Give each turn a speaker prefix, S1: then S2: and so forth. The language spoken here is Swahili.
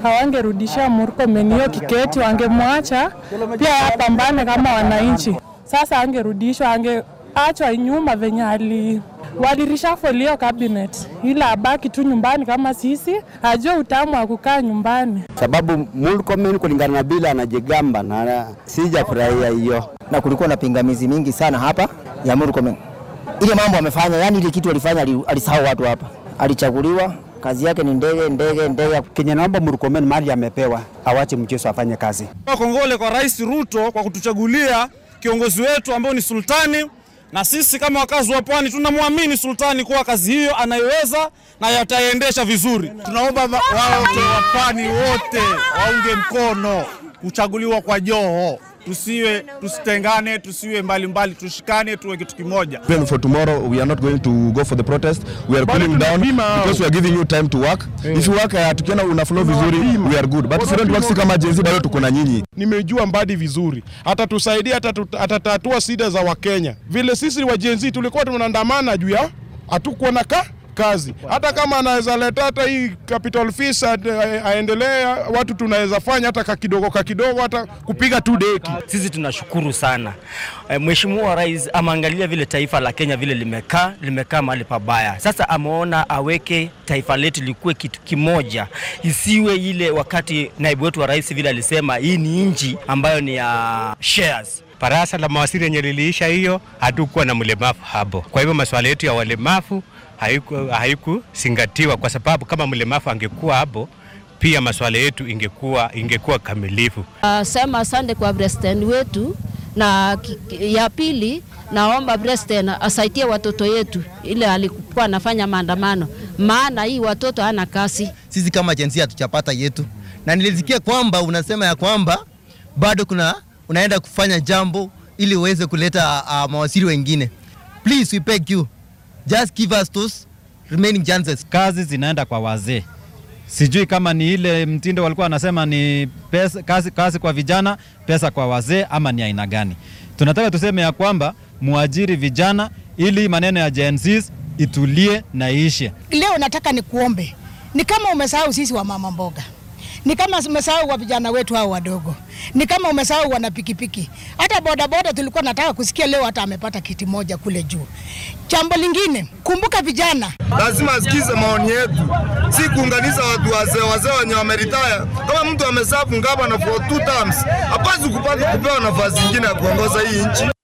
S1: hawangerudishia Murkomen hiyo kiketi, wangemwacha pia apambane kama wananchi. Sasa angerudishwa, angeachwa nyuma venye ali walirishafoli hiyo cabinet, ila abaki tu nyumbani kama sisi, ajue utamu wa kukaa nyumbani.
S2: sababu Murkomen kulingana na bila anajigamba na sijafurahia hiyo.
S3: na kulikuwa na pingamizi mingi sana hapa ya Murkomen. Ile mambo amefanya, yani ile kitu alifanya, ali- alisahau watu hapa. Alichaguliwa, kazi yake ni ndege ndege ndege.
S2: Kenye naomba Murkomen mali amepewa awache mchezo afanye kazi.
S4: Kongole kwa Rais Ruto kwa kutuchagulia kiongozi wetu ambao ni sultani, na sisi kama wakazi wa Pwani tunamwamini sultani kuwa kazi hiyo anaiweza na yataiendesha vizuri.
S5: Tunaomba wote wa pwani wote waunge mkono kuchaguliwa kwa Joho, tusiwe tusitengane, tusiwe mbalimbali, tushikane, tuwe kitu kimoja.
S6: Even for tomorrow, we are not going to go for the protest. We are cooling down because we are giving you time to work. If you work, uh, tukiona una flow vizuri, we are good. But if you don't work, si kama jenzi bado tuko na nyinyi.
S7: Nimejua Mbadi vizuri, atatusaidia, atatu- atatatua shida za Wakenya. Vile sisi wa Gen Z tulikuwa tunaandamana juu ya hatukuwa na ka kazi. Hata kama anaweza leta hata hii capital fees a- aendelee, watu tunaweza fanya hata kakidogo kakidogo, hata kupiga tu deki.
S8: Sisi tunashukuru sana e, Mheshimiwa Rais ameangalia vile taifa la Kenya vile limekaa limekaa mahali pabaya. Sasa ameona aweke taifa letu likuwe kitu kimoja, isiwe ile wakati naibu wetu wa rais vile alisema hii ni nchi ambayo ni ya shares.
S9: Baraza la mawaziri yenye liliisha hiyo, hatukuwa na mlemavu hapo. Kwa hivyo masuala yetu ya walemavu haiku- haikuzingatiwa, kwa sababu kama mlemavu angekuwa hapo, pia masuala yetu ingekuwa ingekuwa kamilifu.
S10: Uh, sema asante kwa president wetu, na ki- ki- ya pili naomba president asaidie watoto yetu ile alikuwa anafanya maandamano, maana hii watoto hana kazi.
S3: Sisi kama jenzi hatujapata yetu, na nilisikia kwamba unasema ya kwamba bado kuna unaenda kufanya jambo ili uweze kuleta uh, mawaziri wengine. Please we beg you just give us those remaining chances.
S11: kazi zinaenda kwa wazee. Sijui kama ni ile mtindo walikuwa wanasema ni pesa, kazi, kazi kwa vijana, pesa kwa wazee, ama ni aina gani? Tunataka tuseme ya kwamba muajiri vijana ili maneno ya Gen Zs itulie na iishe.
S1: Leo nataka nikuombe, ni kama umesahau sisi wa mama mboga, ni kama umesahau wa vijana wetu hao wadogo, ni kama umesahau wana pikipiki. Hata bodaboda tulikuwa nataka kusikia leo hata amepata kiti moja kule juu. Jambo lingine, kumbuka vijana
S5: Lazima asikize maoni yetu, si kuunganisha watu wazee wazee wenye wameritaya. Kama mtu amesafu ngaba na for two terms, hapaswi kupata kupewa nafasi nyingine ya kuongoza hii nchi.